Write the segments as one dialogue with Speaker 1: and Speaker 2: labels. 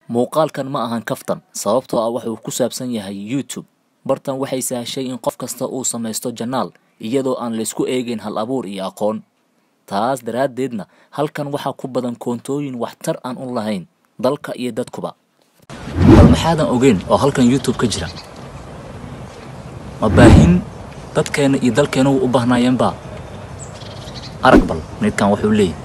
Speaker 1: Muuqaalkan ma ahan kaftan sababtoo ah waxa uu ku saabsan yahay YouTube. Bartan waxay sahashay in qof kasta uu samaysto janaal iyadoo aan la isku eegayn hal abuur iyo aqoon. Taas daraaddeedna halkan waxaa ku badan koontooyin waxtar aan u lahayn dalka iyo dadkuba. Bal maxaadan ogeyn oo halkan YouTube ka jira? Ma baahin dadkeena iyo dalkeena u baahnayeenba? Arag bal midkan wuxuu leeyahay.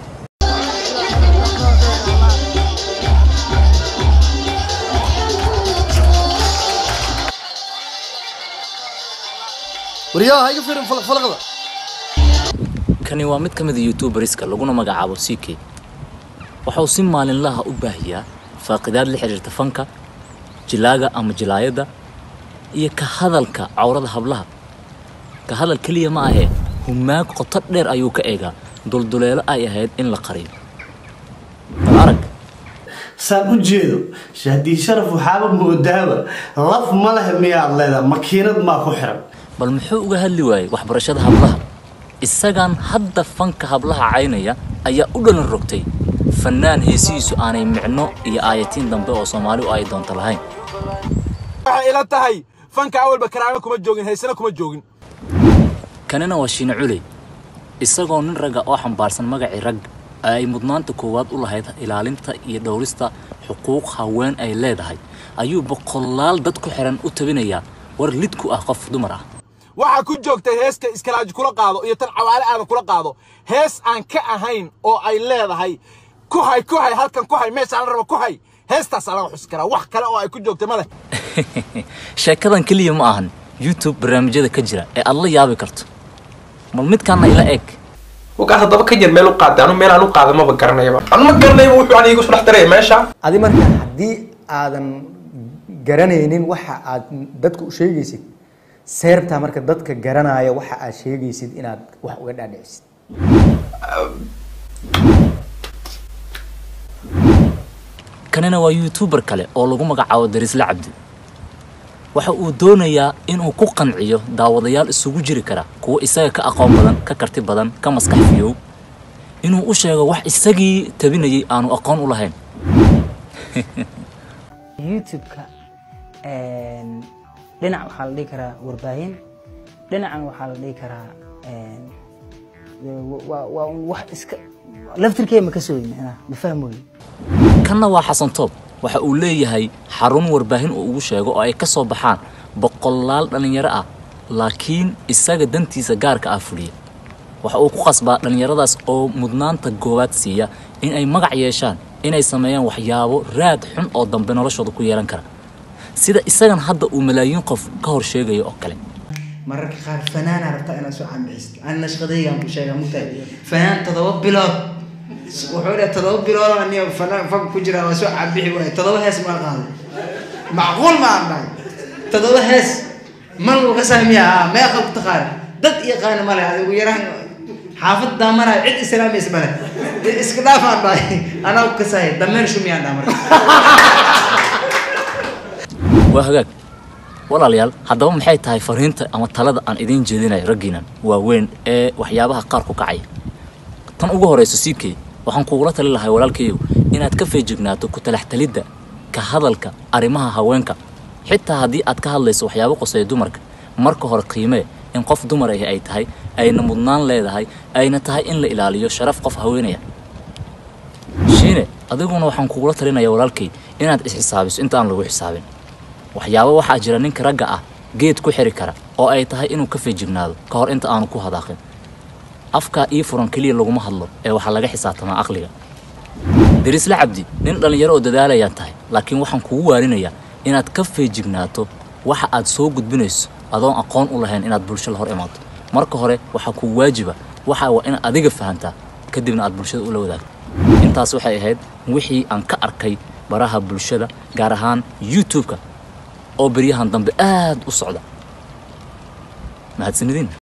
Speaker 2: waryaha ha iga fiirin falaqfalaqda
Speaker 1: Kani waa mid ka mid ah YouTuberska laguna magacaabo CK. Waxa uu si maalinlaha u baahiyaa faaqidaad la xiriirta fanka, jilaaga ama jilaayada iyo ka hadalka cawrada hablaha. Ka hadal keliya ma ahee humaag qoto dheer ayuu ka eegaa dulduleelo ay ahayd in la qariyo. Bal arag
Speaker 2: saan u jeedo haddii sharaf waxaaba moodaaba laf ma leh miyaad leedahay makiinad maa ku xiran
Speaker 1: bal muxuu uga hadli waayey waxbarashada hablaha isagan hadda fanka hablaha caynaya ayaa u dhalan rogtay fannaan heesihiisu aanay micno iyo aayatiin dambe oo soomaali u ay doonto lahayn
Speaker 3: waxay ila tahay fanka awalba karaamo kuma joogin haysana kuma joogin
Speaker 1: kanina waa shiine culey isagoo nin ragga oo xambaarsan magacii rag ay mudnaanta koowaad u lahayd ilaalinta iyo dhowrista xuquuq haween ay leedahay ayuu boqolaal dad ku xiran u tabinayaa war lid ku ah qof dumar ah
Speaker 3: waxaa ku joogtay heeska iskalaaji kula qaado iyo tan cawaale aadan kula qaado hees aan ka ahayn oo ay leedahay ku hay ku hay halkan ku hay meeshaan la rabo ku hay heestaasaa laga xusi karaa wax kale oo ay ku joogtay ma leh
Speaker 1: sheekadan keliya ma ahan youtube barnaamijyada ka jira ee aad la yaabi karto mal midkaana ila eg
Speaker 4: wagaas haddaba ka jir meel u qaaday anu meel aan u qaada maba garanayaba anu ma garanayba wuxuu aniga igu soo dhex daraya meesha
Speaker 5: adi marka haddii aadan garanaynin waxa aad dadka u sheegaysid seertaa marka dadka garanaya waxa aad sheegaysid inaad wax uga dhaadhicisid
Speaker 1: kanina waa youtuber kale oo lagu magacaabo darisle cabdi waxa uu doonayaa inuu ku qanciyo daawadayaal isugu jiri kara kuwa isaga ka aqoon badan ka karti badan ka maskax fiyow inuu u sheego wax isagii tabinayay aanu aqoon u lahayn
Speaker 6: youtube-ka dhinac waxaa la dhihi karaa warbaahin dhinacan waxaa la dhihi karaa waa waa un wax iska laftirkeeda ma ka sooyin macnaha ma fahmooyin
Speaker 1: kanna waa xasan toob waxa uu leeyahay xarun warbaahin uu ugu sheego oo ay ka soo baxaan boqolaal dhallinyaro ah laakiin isaga dantiisa gaarka ah fuliya waxa uu ku qasbaa dhallinyaradaas oo mudnaanta goowaad siiya in ay magac yeeshaan inay sameeyaan waxyaabo raad xun oo dambe noloshooda ku yeelan kara sida isagan hadda uu malaayiin qof ka hor sheegayo oo kale
Speaker 7: mararka qaar fanaana rabtaa inaad soo cambixisid anna shaqadaygaan ku sheegaa mugtahay fanaan todoba bilood wuxuu dhahay todoba bilood aniga fanaan fanka ku jira waa soo cambixi waaye todoba hees maa qaaday macquul ma aan dhahay todoba hees man uga sahmiya ah meeqa ku taqaana dad yaqaana male adigu yaraan xaafad daamanaya cid islaamaysa male iska dhaaf aan dhahay anaa ku kasahay dameer shumiyaan dhaha marka
Speaker 1: waa hagaag walaalayaal haddaba maxay tahay fariinta ama talada aan idiin jeedinayo raggiinan waaweyn ee waxyaabaha qaar ku kacaya tan ugu horayso siibkey waxaan kugula tali lahay walaalkayow inaad ka feejignaato ku talaxtalidda ka hadalka arrimaha haweenka xitaa haddii aad ka hadlayso waxyaabo qoseeya dumarka marka hore qiimee in qof dumar ahi ay tahay ayna mudnaan leedahay ayna tahay in la ilaaliyo sharaf qof haweenaya shiine adiguna waxaan kugula talinaya walaalkay inaad isxisaabiso inta aan lagu xisaabin waxyaabo waxaa jira ninka ragga ah geed ku xiri kara oo ay tahay inuu ka feejignaado ka hor inta aanu ku hadaaqin afkaa ii furan keliya laguma hadlo ee waxaa laga xisaabtamaa aqliga darisle cabdi nin dhallinyaro oo dadaalayaan tahay laakiin waxaan kugu waarinayaa inaad ka feejignaato waxa aad soo gudbinayso adoon aqoon u lahayn inaad bulsho la hor imaato marka hore waxaa kuu waajiba waxa waa inaad adiga fahantaa kadibna aad bulshada ula wadaagto intaas waxay ahayd wixii aan ka arkay baraha bulshada gaar ahaan youtube-ka oo beryahan dambe aad u socda mahadsanidin